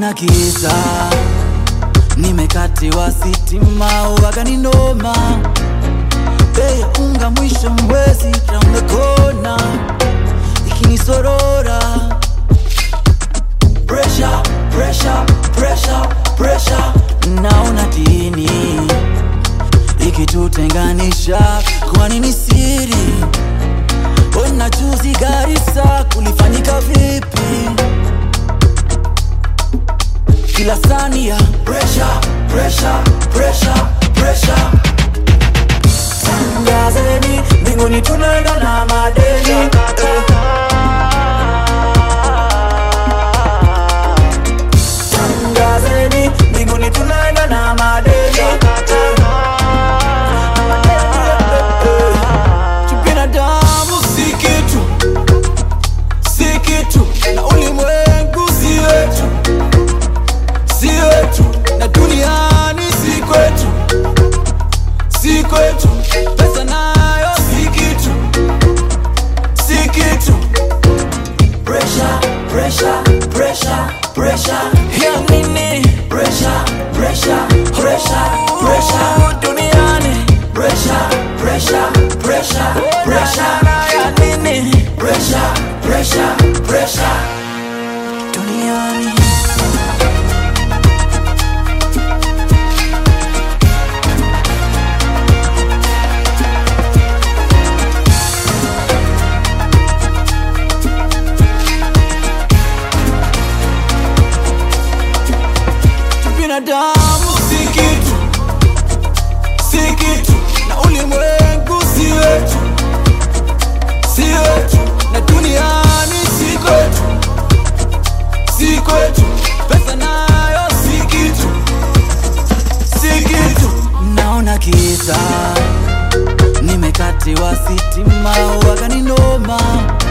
naona giza, nimekatiwa sitima, wakaninoma bei ya unga mwisho mwezi round the corner ikinisorora pressure, pressure, pressure, pressure. Naona dini ikitutenganisha, kwani ni siri? Ona juzi Garissa kulifanyika vipi? Kila sania pressure, pressure, pressure, pressure. Tangazeni mbinguni tunaenda na madeni eh. Tangazeni mbinguni tunaenda na madeni eh. Binadamu si kitu, si kitu, na ulimwengu si wetu, si wetu, na duniani si kwetu, si kwetu, pesa nayo si kitu, si kitu. Pressure, pressure, pressure, pressure. Ya nini? Pressure, pressure, pressure, pressure. Duniani. Pressure, pressure, pressure, pressure. Ya nini? Pressure, pressure, pressure. Duniani. binadamu si kitu, si kitu, na ulimwengu si wetu, si wetu, na duniani si kwetu, si kwetu, pesa nayo si kitu, si kitu. Naona giza, nimekatiwa sitima, wakaninoma